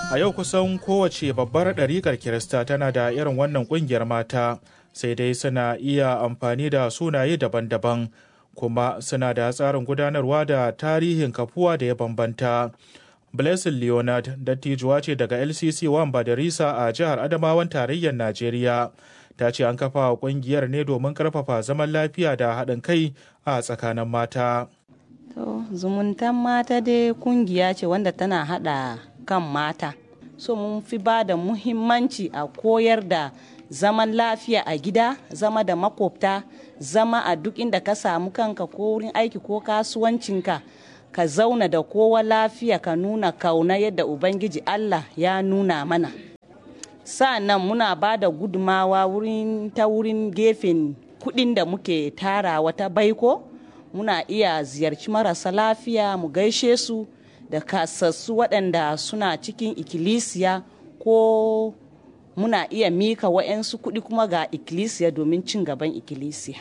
A yau kusan kowace babbar ɗariƙar Kirista tana da irin wannan ƙungiyar mata, sai dai suna iya amfani da sunaye daban-daban, kuma suna da tsarin gudanarwa da tarihin kafuwa da ya bambanta. Blessing Leonard dattijuwa ce daga LCC Wamba da Risa a jihar Adamawan tarayyar Najeriya. Ta ce an kafa ƙungiyar ne domin ƙarfafa zaman lafiya da haɗin kai a tsakanin mata. To, zumuntan mata dai kungiya ce wanda tana hada kan mata. So mun fi ba da muhimmanci a koyar da zaman lafiya a gida, zama da makwabta, zama a duk inda ka samu kanka ko wurin aiki ko kasuwancinka. Ka zauna da kowa lafiya ka nuna kauna yadda Ubangiji Allah ya nuna mana. Sa'an muna ba da gudumawa wurin ta wurin gefen kudin da muke tarawa ta baiko. muna iya ziyarci marasa lafiya mu gaishe su da kasassu waɗanda suna cikin ikkilisiya ko muna iya mika wa'yansu kuɗi kuma ga ikkilisiya domin cin gaban ikkilisiya.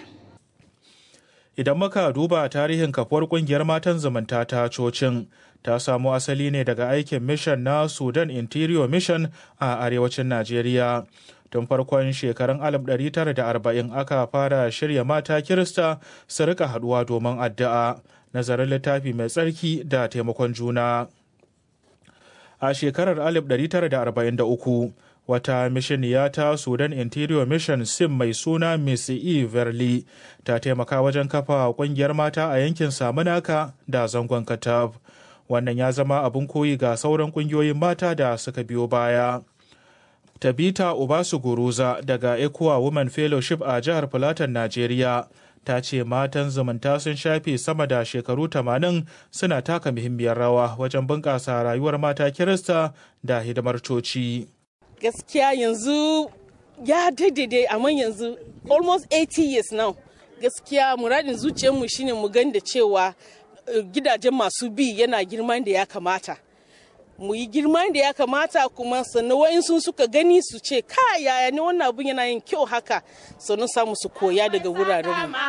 Idan muka duba tarihin kafuwar kungiyar matan zumunta ta cocin ta samo asali ne daga aikin mission na Sudan Interior Mission a arewacin Najeriya. tun farkon shekarun 1940 aka fara shirya mata kirista su rika haduwa domin addu'a nazarin littafi mai tsarki da taimakon juna a shekarar 1943 wata mishiniya ta sudan interior mission sim mai suna miss e verley ta taimaka wajen kafa kungiyar mata a yankin samunaka da zangon katab wannan ya zama abin koyi ga sauran kungiyoyin mata da suka biyo baya Tabita Ubasu Guruza daga Ecowa Women Fellowship a jihar Filatan Najeriya ta ce matan zumunta sun shafe sama da shekaru 80 suna taka muhimmiyar rawa wajen bunƙasa rayuwar mata Kirista da hidimar coci. Gaskiya yanzu ya daidai amma yanzu almost 80 years now. Gaskiya muradin zuciyarmu shine mu gan da cewa gidajen masu bi yana girman da ya kamata. mu yi girma da ya kamata kuma sannan wa'insu suka gani su ce ka yaya ne wannan abun yana yin kyau haka sannan samu su koya daga wurarenmu.